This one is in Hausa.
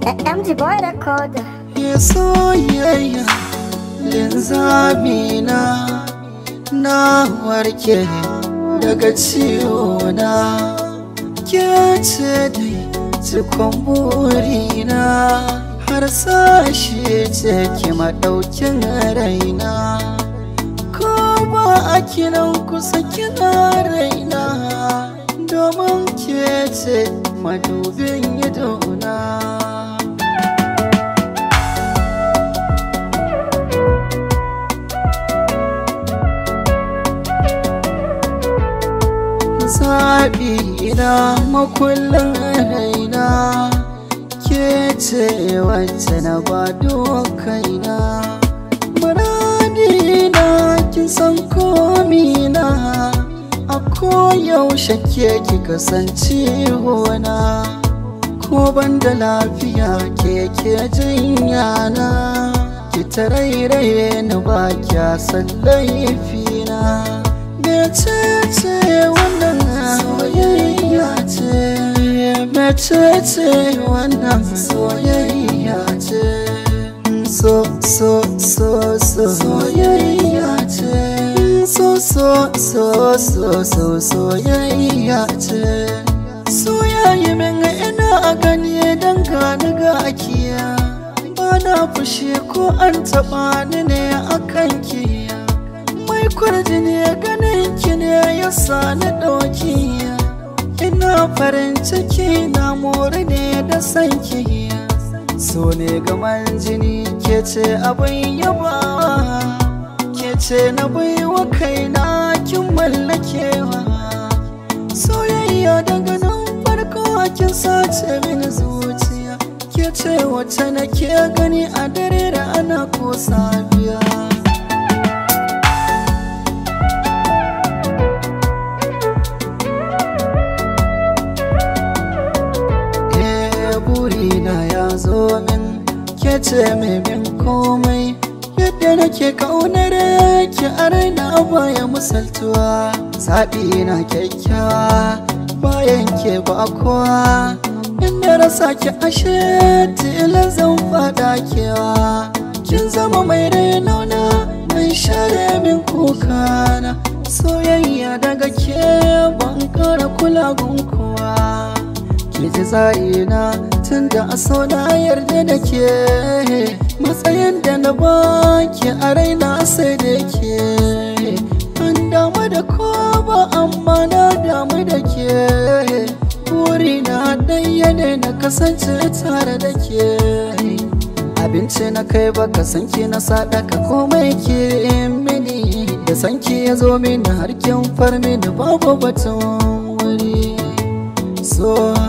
MG Boy Recorder. ya soyayya linzamina na warke daga ciwona ke ce dai cikon burina har sashe ce ki maɗaukin raina ko ba a kiran kusa kina raina domin ke ce madubin idona zaɓi na makullin raina ke ce wacce na ba kaina muradi na kin san komina a koyaushe ke ki kasance hona ko ban da lafiya ke ke jinya na ki tarairaye ni ba kya san laifina mecece wannan soyayya ce mecece wannan soyayya ce so so so so soyayya ce so so so so so soyayya ce soyayya min ina a gani dan gani ga akiya ba na fushi ko an taɓa ni ne akan kiya mai kwarjini ganin ki ne ya sani ɗauki ina farin ciki na more ne da san ki so ne gaman jini ke ce abin yaba ke ce na baiwa kaina kin mallakewa soyayya daga nan farko kin sace mini zuciya ke ce wacce nake gani a dare da ana ko safiya burina ya zo min ke ce mai bin komai yadda nake kaunar ki a raina baya misaltuwa zaɓi na kyakkyawa bayan ke ba kowa inda rasa ki ashe tilan zan fada kewa kin zama mai rainona mai share min kukana soyayya daga ke ban kara kula kowa ki ji tsarina tun da a so na yarda da ke matsayin da na baki a raina sai da ke an damu da ko ba amma na damu da ke burina ɗaya ne na kasance tare da ke abinci na kai baka san ki na sadaka komai ke mini da sanki ya zo mini har kin far mini babu batun wuri so